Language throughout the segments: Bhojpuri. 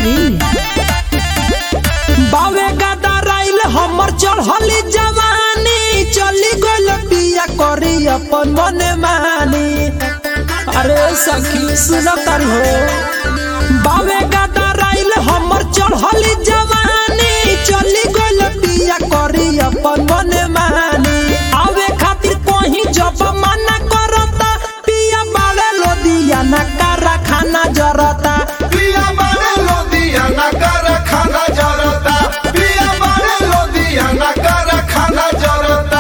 Really? बावे गादा राइल हमर चढ़ली जवानी चली गइल पिया करी अपन मन मानी अरे सखी सुन तारी हो बावे गादा राइल हमर चढ़ली जवानी चली गइल पिया करी अपन मन मानी आवे खातिर कहीं जब मना करता पिया बाड़े लोदिया ना कारखाना जरता पिया बारे लोदियाना कारखाना जरता पिया बारे लोदियाना कारखाना जरता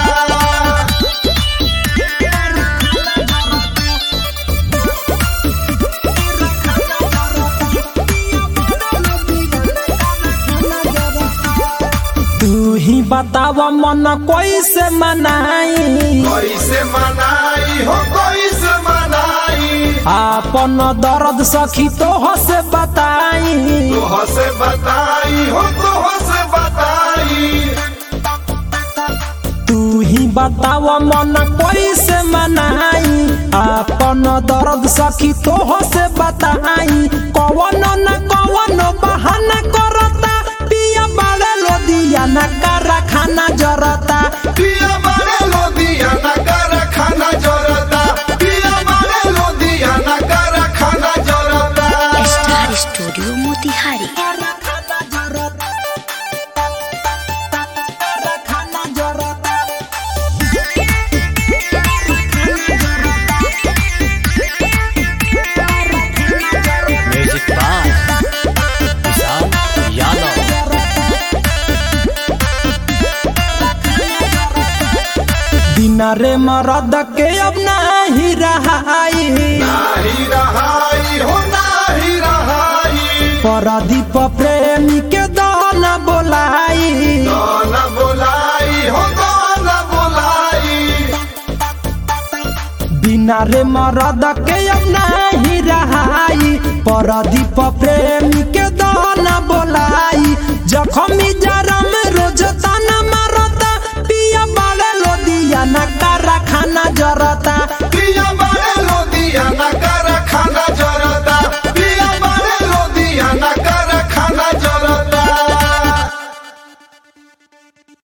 तू ही बताव मन कैसे मनाई कैसे मनाई हो कैसे मनाई आपन दर्द सखी तोह से बताई तोह से बताई हो तोह से बताई तू ही बताव मन कैसे मनाई आपन दर्द सखी तोह से बताई कवन न कवन बहाना करता पिया बाड़े लोदिया न कारखाना जरता पिया बारे लोदियाना कारखाना जरता पिया बारे लोदियाना कारखाना जरता Star Studio Motihari. कारखाना जरता कारखाना जरता म्यूजिक बाय विशाल यादव बिना रे मरद के अब नाही रहाई नाही रहाई हो नाही रहाई परदीप प्रेमी के दाना बोलाई गाना बोलाई हो गाना बोलाई बिना रे मरद के अब नाही रहाई परदीप प्रेमी के दाना बोलाई जखमी जरम रोज तना